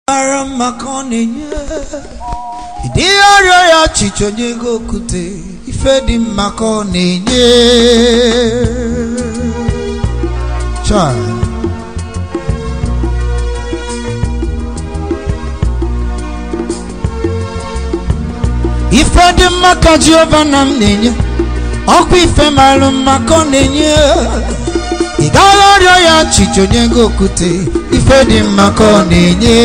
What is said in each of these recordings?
mara mma ka ọ na-enye ịdị ọrịa ya ọchịchị onye ego okwute ife dị mma ka ọ na-enye Chai. ife dị mma ka Jehova na m na-enye ọkwa ife marụ mma ka ọ na-enye ị gaghị ọrịọ ya ọchịchị onye ego okwute ife dị mma ka ọ na-enye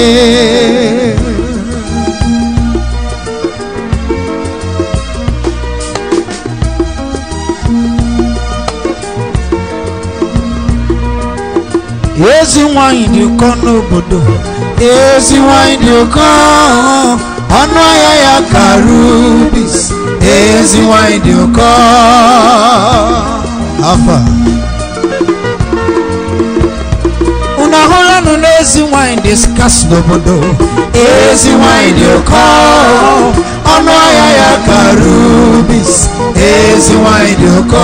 ezi nwanyị dị ụkọ n'obodo ezi nwanyị dị ụkọ ọnụ ahịa ya ka rubis ezi nwanyị dị ụkọ afa unu ahụlanụ n'ezi nwanyị dị skas n'obodo ezi nwanyị dị ụkọ ọnụ ahịa ya ka rubis ezi nwanyị dị ụkọ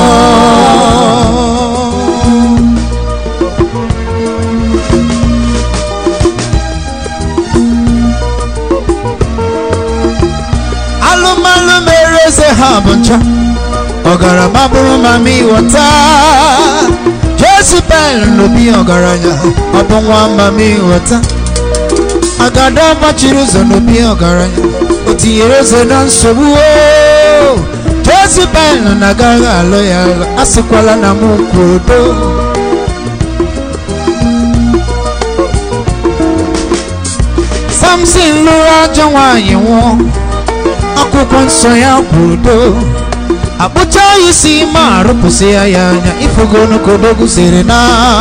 alụmalụ mere eze ha bụ ncha ọgarama bụrụ mama ịghọta jezibel n'obi ọgaranya ọ bụ nwa mama ịghọta agada gbachiri ụzọ n'obi ọgaranya o tinyere eze na nsogbu oo jezibel na agaghị alụ ya alụ asịkwala na m kwudo samson lụrụ ajọ nwaanyị nwụọ akwụkwọ nsọ ya kwudo akpụcha ya isi ma arụpụsị ya ya anya ifugo n'okodogwu siri na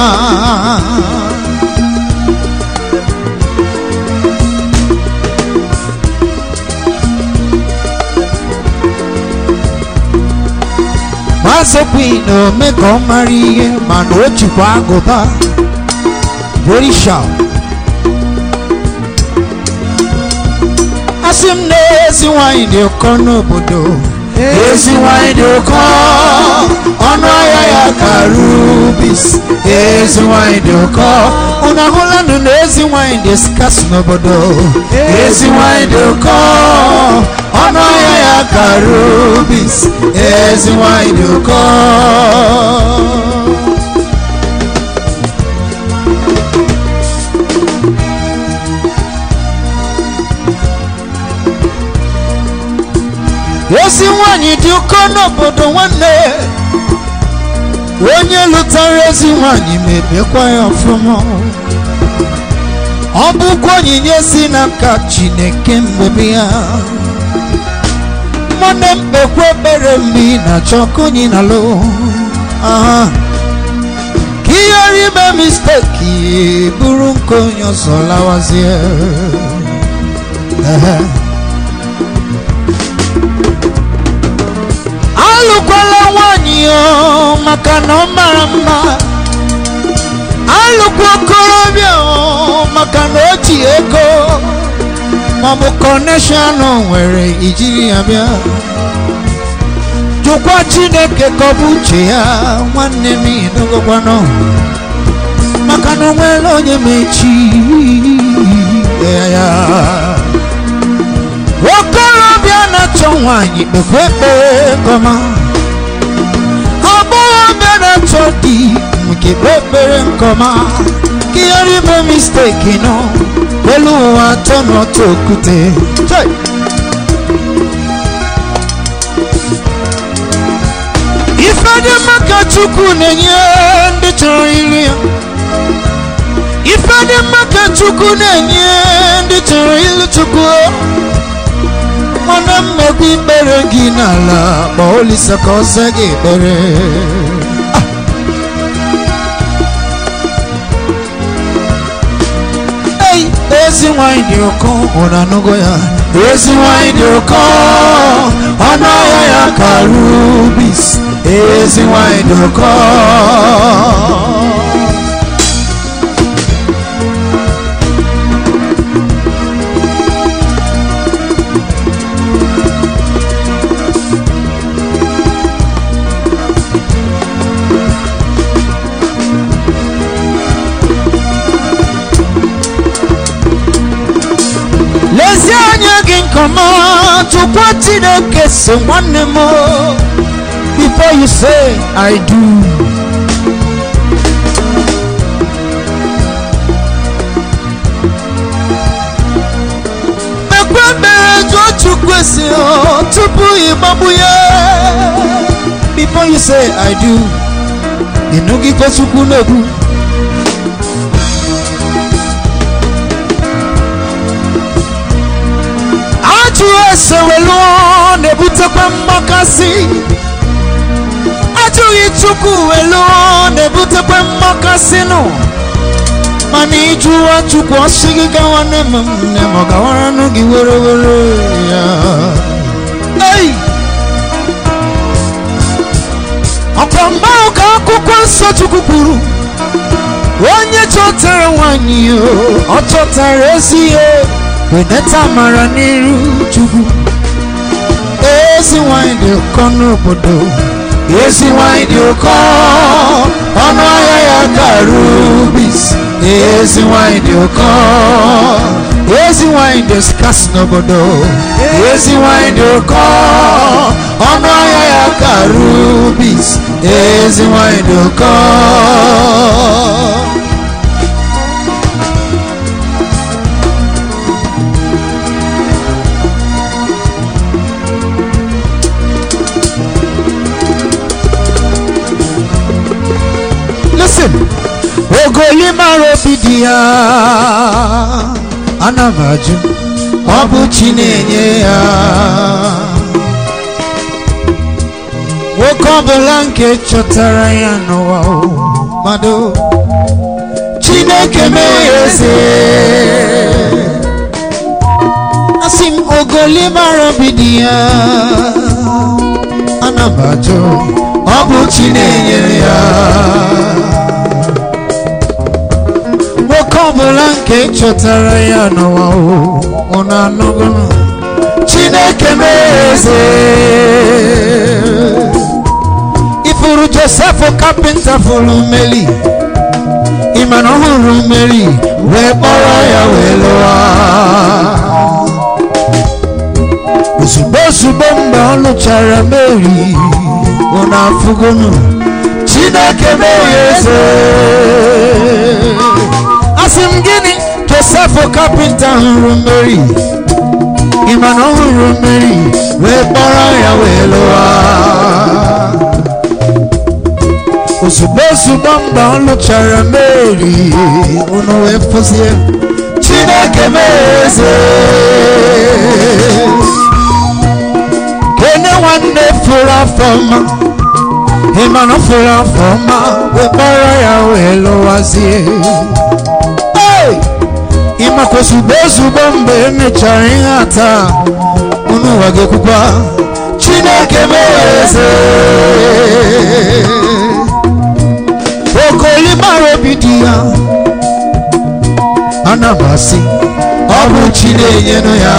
mazekwi na ome ka ọ mara ihe mana o jikwa agụba very sharp asị m na ezi nwanyị dị ụkọ n'obodo ezi nwanyị dị ụkọ ọnụ ahịa ya ka rubis ezi nwanyị dị ụkọ unu ahụlanụ na ezi nwanyị dị skas n'obodo ezi nwanyị dị ụkọ ọnụ ahịa ya ka rubis ezi nwanyị dị ụkọ ezi nwanyị dị ụkọ n'obodo nwanne onye lụtara ezi nwanyị mebekwa ya ọfụma ọ bụkwa onyinye si n'aka chineke mgbebe ya nwanne m kpekwa ekpere mgbe ị na-achọ ka onye na-alụ aha ka ihe rime misteki bụrụ nke onye ọzọ lawazie ehe alụkwala nwanyị o maka na ọ mara mma alụkwa okorobịa o maka na o ji ego maọbụ kọneshọn nwere ijiri ya bịa jụkwa chineke ka ọ bụ uche ya nwanne m idogokwanụ maka na o nwere onye mechi ya ya okorobịa na-achọ nwanyị kpekwa ekpere nkọma agbọghọbịa na-achọ di nke kpe ekpere nkọma ka ihe rime misteki nọ elu ụwa atọ n'otu okwute Chai! ife dị mma ka chukwu na-enye ndị chọrọ iri ya ife dị mma ka chukwu na-enye ndị chọrọ ilu chukwu mana mmegbu ikpere gị n'ala kpọọ olisa ka ọ zaa gị ekpere ei ezi nwanyị dị ụkọ ụna anụgo ya ezi nwanyị dị ụkọ ọnụ ahịa ya ka rubis ezi nwanyị dị ụkọ kọma tụkwa chineke si nwanne m before you say i do mekwe mere jụọ chukwu esi ọ tupu ịgbagbu ya before you say i do ịnụgide chukwu na-ekwu ajụ ese welu na-ebutekwa mgbakasị ajụghị chukwu welu na-ebutekwa mgbakasị nụ mana ịjụwa chukwu ọsị gị gawa nne m nne m ọ gawara nụ gị were were ya ei ọkwa mgbe ahụ ka akwụkwọ nsọ chukwu kwuru onye chọtara nwanyị o, ọ chọtara ezi ihe weneta amara n'iru chukwu ezi nwanyị dị ụkọ n'obodo ezi nwanyị dị ụkọ ọnụ ahịa ya ka rubis ezi nwanyị dị ụkọ ezi nwanyị dị skas n'obodo ezi nwanyị dị ụkọ ọnụ ahịa ya ka rubis ezi nwanyị dị ụkọ listen ogoli mara obi dị ya ana m ajụ ọ bụ chi na-enye ya nwoke ọbụla nke chọtara ya n'ụwa o, mmadụ chineke mee ya eze asị m ogoli mara obi dị ya ana m ajụ ọ bụ chi na-enyere ya nwoke ọbụla nke chọtara ya n'ụwa ọ na-anọgụnụ chineke mee eze ifuru josef kapịnta fụrụ meli ịmana ọhụrụ meri wee kpọrọ ya wee lụwa ozugbo ozugbo mgbe ọ lụchara meri ọ na-afụgonu chineke mee ya eze asị m gịnị josef kapịnta hụrụ mmeri ịma na ọ hụrụ mmeri wee kpọrọ ya wee lụwa ozugbo ozugbo mgbe ọ lụchara mmeri unu wee fụzie chineke mee ya eze kene nwanne fụrụ afọ ọma ịma na ọ fụrụ afọ ọma wee kpọrọ ya wee lụwazie ịmakwa ozugbo ozugbo mgbe emechara ihe ata unu ụwa ga-ekwukwa chineke mere eze okoli mara obi dị ya ana m asị ọ bụ chi na-enyenụ ya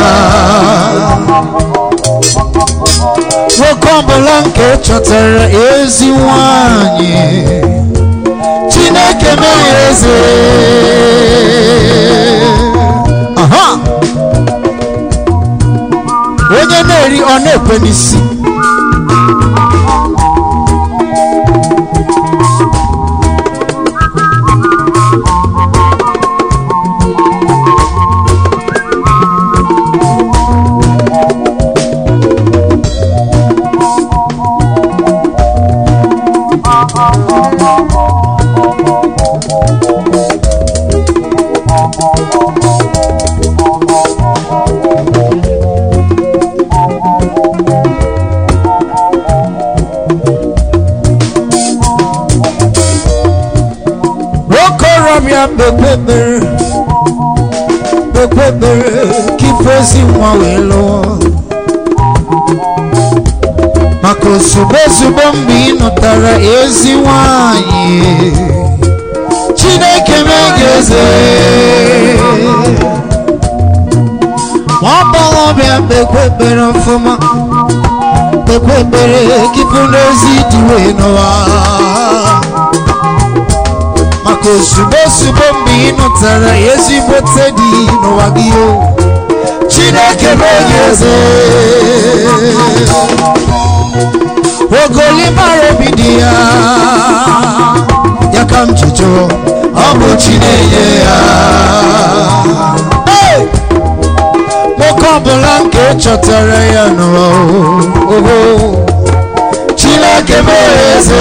nwoke ọbụla nke chọtara ezi nwanyị chineke mee eze aha onye na-eri ọ na-ekwe n'isi okorobịa kpekpe ekpere kpekpe ekpere ka ife ezi nwa wee lụọ maka ozugbo ozugbo mgbe ị nụtara ezi nwanyị chineke mee gị eze ma ọ gbọghọbịa kpekpe ekpere ọfụma kpekpe ekpere ka ife n'ezi dị wee n'ụwa maka ozugbo ozugbo mgbe ị nụtara ezigbote dị n'ụwa gị o chineke mee gị eze ogoli mara obi dị ya ya ka m ji jụọ ọ bụ chi na-enye ya Hey! nwoke ọbụla nke chọtara ya n'ụwa oho chineke bụ eze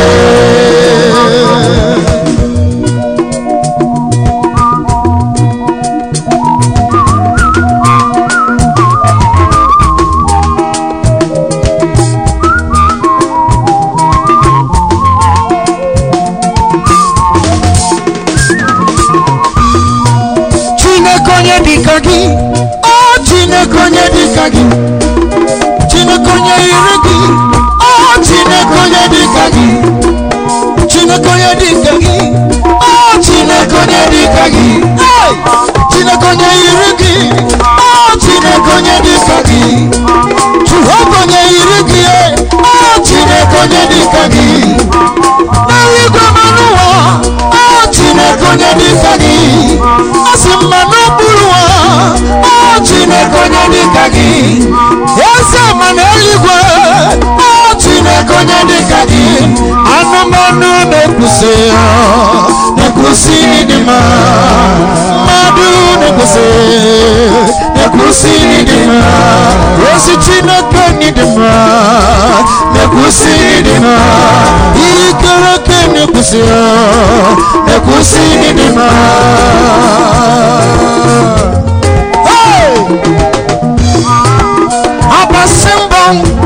chineke onye dịka gị ọ chineke onye dịka gị chineke onye yiri gị ọ chineke onye dịka gị chineke onye dịka gị ọ chineke onye dịka gị Hey! chineke onye yiri gị ọ chineke onye dịka gị jehova onye yiri gị ọ chineke onye dịka gị n'eluigwe ma n'ụwa ọ chineke onye dịka gị asị mma n'okpuru ụwa ọ chineke onye dịka gị eze ma n'eluigwe ọ chineke onye dịka gị anụmanụ na-ekwusi ya na-ekwusi dị mma mmadụ na-ekwusi na-ekwusi dị mma ozi chineke dị mma na-ekwusi dị mma ihe ikere eke na-ekwusi ya na-ekwusi dị mma Hey! abasị mbọ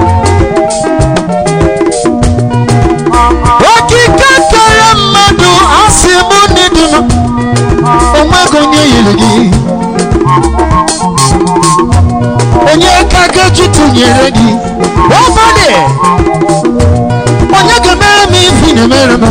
okike kere mmadụ asị mụ n'ịdị mma onweghị onye yiri gị onye ka ga-eji tụnyere gị ọbọdị onye ga-emere m ife ị na-emere m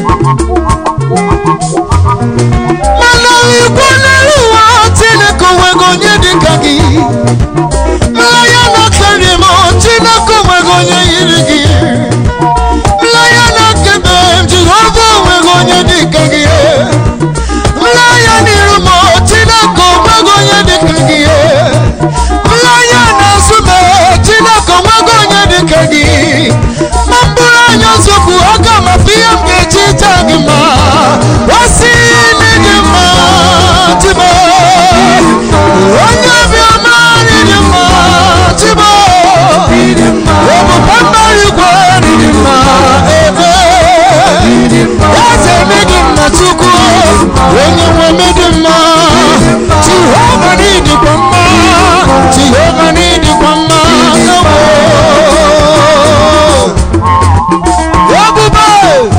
mana igwe n'elu ụwa chineke onweghị onye dị ka gị mmanya na-akarị m chineke onweghị onye yiri gị mmanya na-akebe m jehova onweghị onye dị ka gị mmanya n'iru m chineke onweghị onye dị ka gị mmanya na-azụ m chineke onweghị onye dị ka gị ma mbụrụ anya zokwu aga m afụ ihe m ga-eji taa gị ma osi n'ịdị mma chibo onye obiọma n'ịdị mma chibo ebube mbara igwe n'ịdị mma ebe eze n'ịdị mma chukwu onye nwe n'ịdị mma jehova n'ịdịkwa mma jehova n'ịdịkwa mma ewo ebube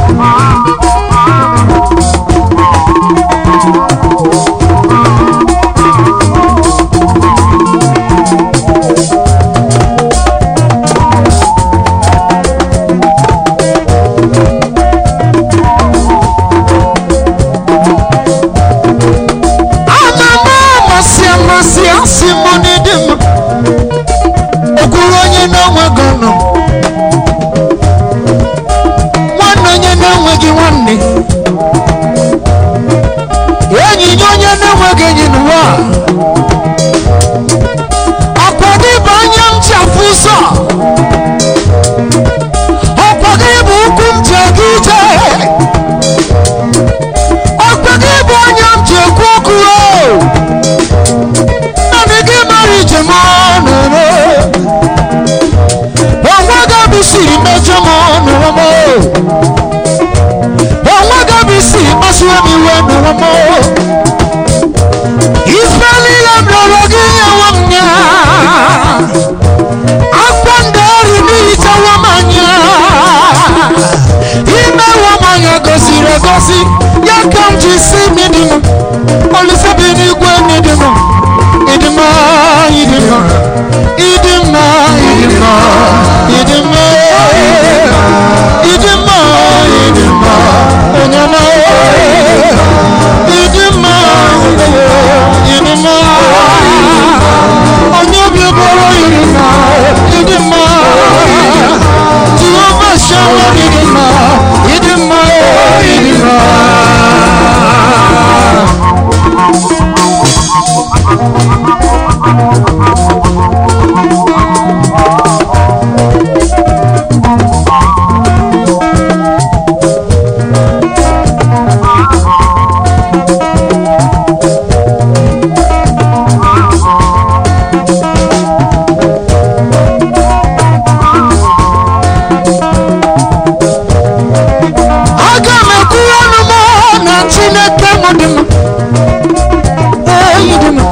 amama amasị amasị asị m n'ịdị mma okwuru onye na-enweghị ọnụ nwanne onye na-enweghị nwanne enyi nye onye na-enweghị enyi n'ụwa ọkwa gị bụ anya m ji afụ ụzọ ọkwa gị bụ ụkwụ m ji aga ije ọkwa gị bụ anya m ji ekwu okwu o naanị gị mara ijem ọnụrụ onwe gị bụ siri mejọ m n'ụwa m onwe gị bụ siri kpasuo m iwe n'ụwa m ife niile m rịọrọ gị nyewe m ya akwa ndị ọrụ n'ihichawa m anya imewe m anya gosiri egosi ya ka m ji si m ịdị m olise bi n'igwe n'ịdị m ịdị m ịdị m ịdị m ịdị m ịdị m ịdị m ịdị m onye ọma ịdị m ịdị m onye obi bụrụ ịdị m ịdị m jehova shama ịdị m ịdị m ịdị m aga m ekwuru ọnụ m na chineke m dị m eyi dị m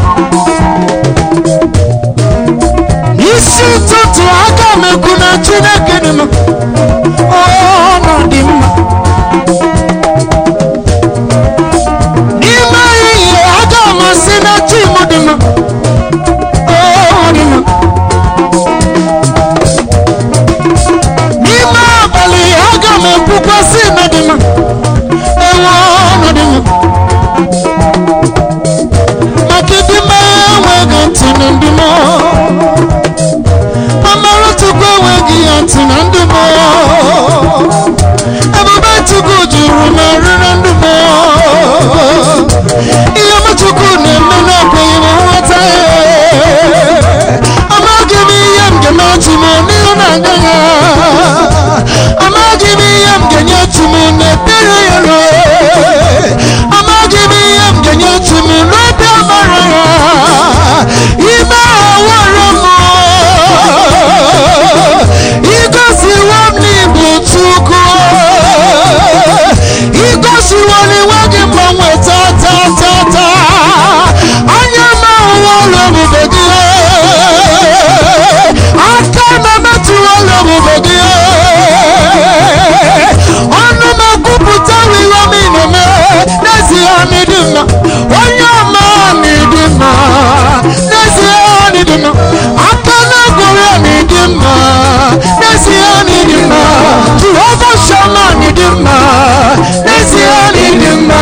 isi ụtụtụ aga m ekwu na chineke dị m ọnụ dị mma n'ime ehihie aga m asị na chi m dị m ọ dị m n'ime abalị aga m ekwukwasị na dị m enwe ọnọdụ m maka ịdị m enweghị ntị na ndị m amara chukwu enweghị ya ntị na ndị m ebube chukwu juru m nri na ndị m ihe m chukwu na-eme na-ekweghị m nghọta ya amaghị m ihe m ga-eme chi m n'ihu na-aga ya amaghị m ihe m ga-enye chi m n'ekpere ya ruo amaghị m ihe m ga-enye chi m n'obi amara ya ime awara m igosiwo m n'igbo chukwu igosiwo n'enweghị mgbanwe tata tata anya m ahụwa ụlọ ebube gị aka m emetụwala ebube gị ọnụ m ekwupụta ihe m na-eme n'ezie n'ịdị mma onye ọma n'ịdị mma n'ezie n'ịdị mma aka na-egwere n'ịdị mma n'ezie n'ịdị mma jehova shama n'ịdị mma n'ezie n'ịdị mma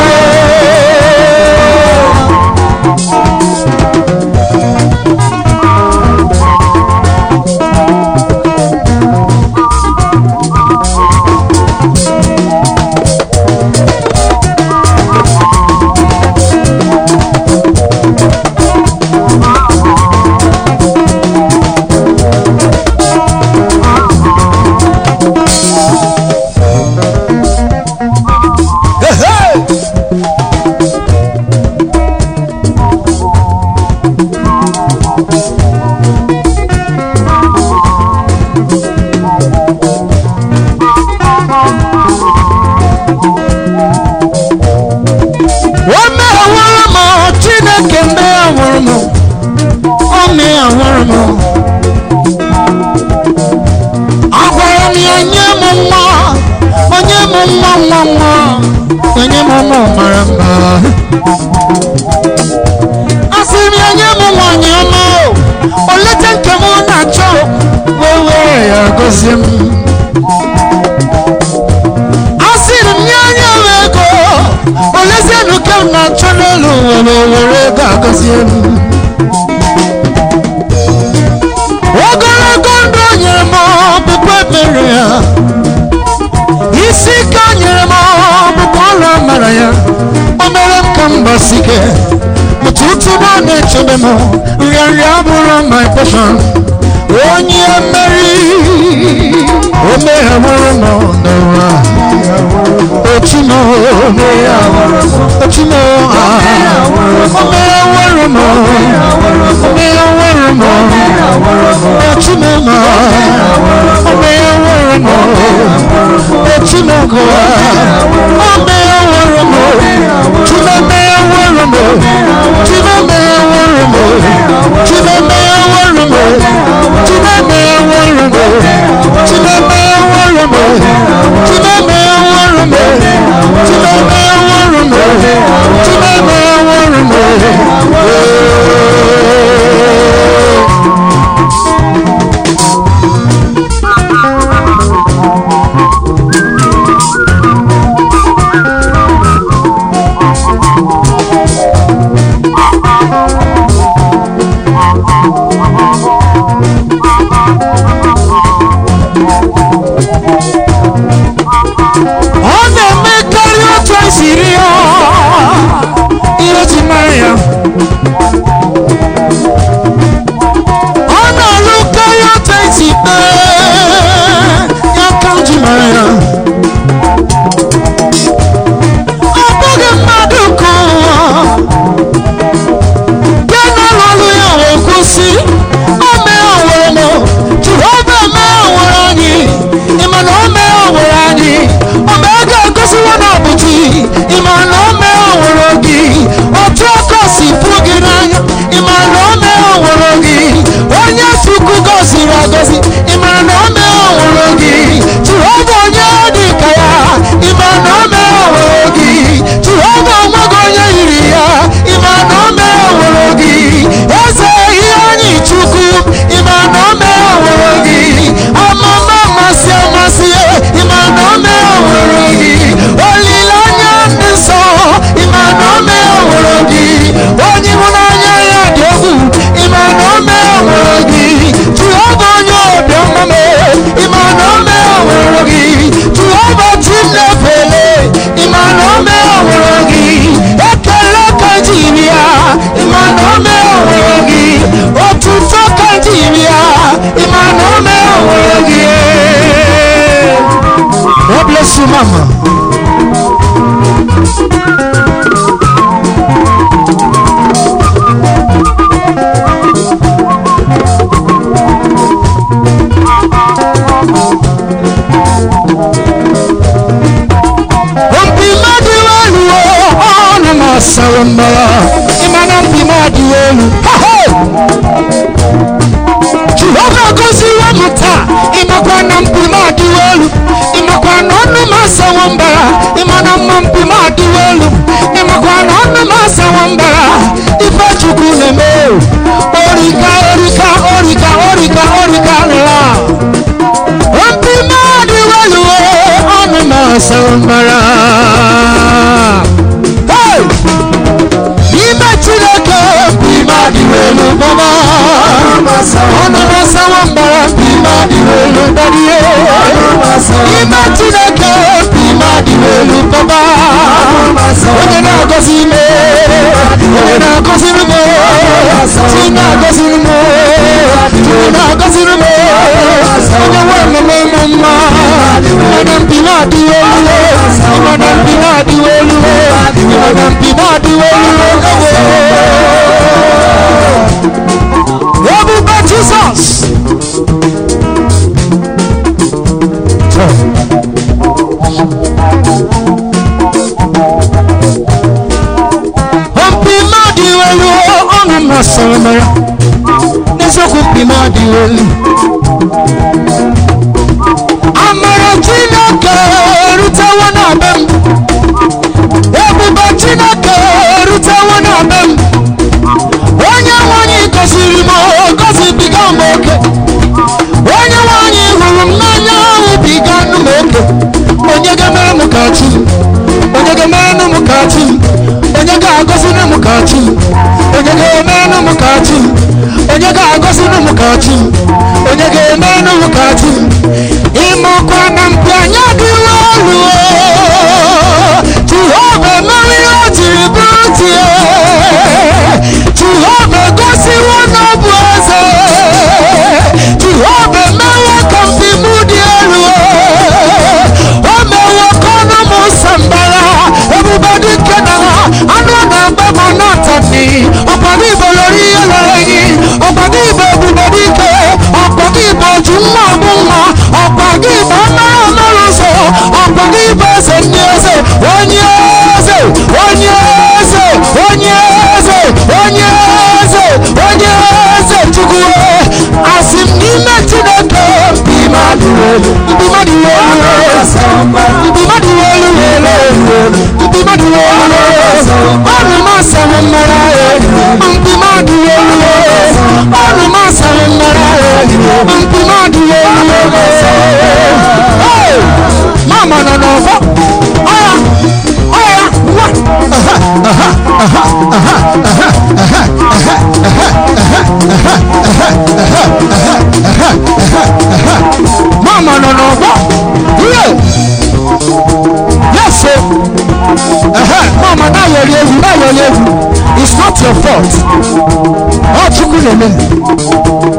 o meghawara m chineke meghawara m o meghawara m agwara m ya nye m nwa onye m nwa nwa nwa onye m ụmụ mara mma asị m ya nye m nwanyị ọma o oleta nke m na-achọ wee were ya gozie m asịrị m nye anya m ego olezienụ ke m na-achọ n'elu ụwa ma were ego agọzie m ogologo ndụ o nyere m ọbụbụ ebere ya isi ike o nyere m ọbụbụ ọrụ amara ya o mere m ka m gbasike ụtụtụ m ọ na-echebe m nrịanrịa abụrụ my passion onye mmeri o meghawara m n'ụwa otumo otumo omeghawara m omeghawara m otumo ma omeghawara m otumo go omeghawara m chimemeghawara m chimemeghawara m chimemeghawara m chimemeghawara m chimemeghawara m chimemeghawara m chimemeghawara m chimemeghawara m mama mpi mmadụ elu ọnụ na-asawa mbara ịmana mpi mmadụ elu jehova goziwo m taa ịmakwa na mpi mmadụ elu ịmakwa na ọnụ m asawa mbara ịmana mma mpi mmadụ elu ịmakwa na ọnụ m asawa mbara ife chukwu na-eme orika orika orika orika orika nla mpi mmadụ elu ọnụ m asawa mbara Hey! n'ime chineke n'ime adịghị elu baba ọnụ na-asawa mbara n'ime adịghị elu dadie n'ime chineke n'ime adịghị elu baba onye na-agọzi ime onye na-agọziri m chi na-agọziri m chi na-agọziri m onye nwe mmemme m mma mana mpi na-adịghị elu mana mpi na-adịghị elu mana mpi na-adịghị elu ebube jizọs mpi mmadụ elu ọnụ masịrị m ya n'eziokwu mpi mmadụ elu amara chineke erutewo na be m ebube chineke erutewo na be m onye nwanyị gọziri m gọzibiga m oke onye nwanyị hụrụ m n'anya ahụbiga nụ m oke onye ga-emere m ka chi m onye ga-emere m ka chi m onye ga-agọziri m ka chi m onye ga-emere m ka chi m onye ga-agọziri m ka chi m onye ga-emere m ka chi m ịmakwa na mpi anya dịwa olu jehova emeriri o jiri bụrụ tie jehova egosiwo na ọ bụ eze jehova emewo ka mpi m dị elu o mewo ka ọnụ m sambara ebube dike na anụ na-agba m n'ọtani ọkpọgị igbo lori ihe lere enyi ọkpọgị igbo ebube dike ọkpọgị igbo ju nwa ọmụ nwa ọkpọgị igbo ọmara ọmara ụzọ ọkpọgị igbo eze ndị eze onye eze onye eze onye eze onye eze onye eze chukwu asị m n'ime chineke mpi mmadụ elu mpi mmadụ elu mpi mmadụ elu elu mpi mmadụ elu ọnụ m asaghị mmara mpi mmadụ elu ọnụ m asaghị mmara mpi mmadụ elu mama nọ n'ọgbọ ọya ọya nwa mama nọ n'ọgbọ ihe yes o ehe mama na-ayọrị egwu na-ayọrị egwu it's not your fault ọ chukwu na-eme